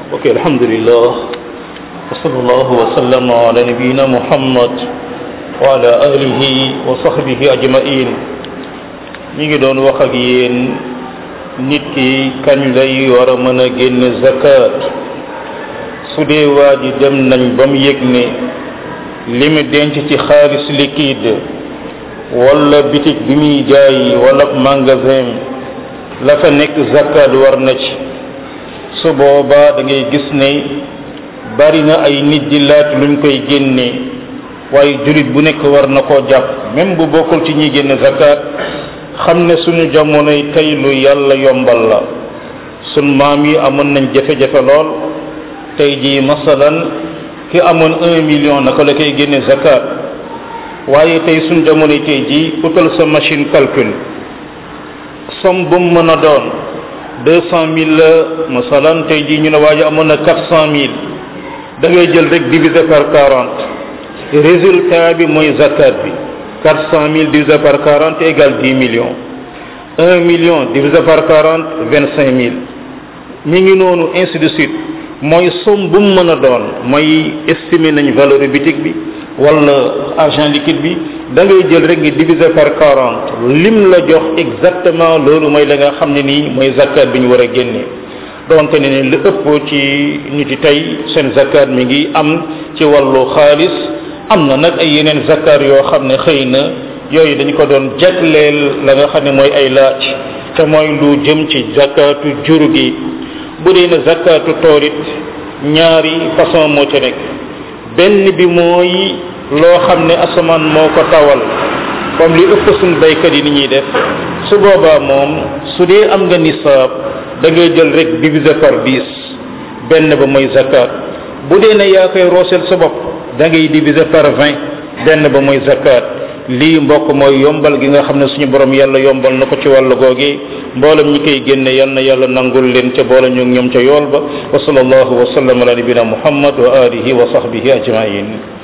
ok alhamdulillah wa sallallahu wa sallama ala nabiyina muhammad wa ala alihi wa sahbihi ajmain ñi ngi doon wax ak yéen nit ki kañ lay war a mën a génne zakat su dee waa ji dem nañ ba mu yëg ne li mu denc ci xaalis liquide wala bitig bi muy jaay wala magasin la fa nekk zakat war na ci su boobaa da ngay gis ne bari na ay nit di laaj luñ koy génne waaye jullit bu nekk war na koo jàpp même bu bokkul ci ñi génne zakat xam ne suñu jamonoy tey lu yàlla yombal la sun maam yi amoon nañ jafe-jafe lool tey jii masalan ki amoon un million naka la koy génne zakat waaye tey suñ jamonoy tey jii utal sa machine calcul somme bu mu mën a doon deux cent mille la masalan tey jii ñu ne waa ji amoon na quatre cent mille da ngay jël rek diviser par quarante résultat bi mooy zakat bi quatre cent mille divisé par quarante égale dix millions un million divisé par quarante vingt cinq mille mi ngi noonu ainsi de suite mooy somme bu mu mën a doon mooy estimer nañ valeur bitique bi wala argent liquide bi da ngay jël rek nga diviser par quarante lim la jox exactement loolu mooy la nga xam ne nii mooy zakat bi ñu war a génne donte ne ne li ëpp ci nit yi tey seen zakat mi ngi am ci wàllu xaalis am na nag ay yeneen zakat yoo xam ne xëy na yooyu dañ ko doon jagleel la nga xam ne mooy ay laaj te mooy lu jëm ci zakatu jur gi bu dee ne zakatu toorit ñaari façon moo ci nekk benn bi mooy loo xam ne asamaan moo ko tawal comme li ëpp suñ baykat yi ni ñuy def su boobaa moom su dee am nga nisaab da ngay jël rek diviser par dix benn ba mooy zakat bu dee ne yaa koy rooseel sa bopp da ngay diviser par vingt benn ba mooy zakat lii mbokk mooy yombal gi nga xam ne suñu borom yàlla yombal na ko ci wàllu googi mboolem ñi koy génne yal na yàlla nangul leen ca boole ñu ñoom ca yool ba wa sallallahu wa sallam ala nabina muhammad wa alihi wa sahbihi ajmain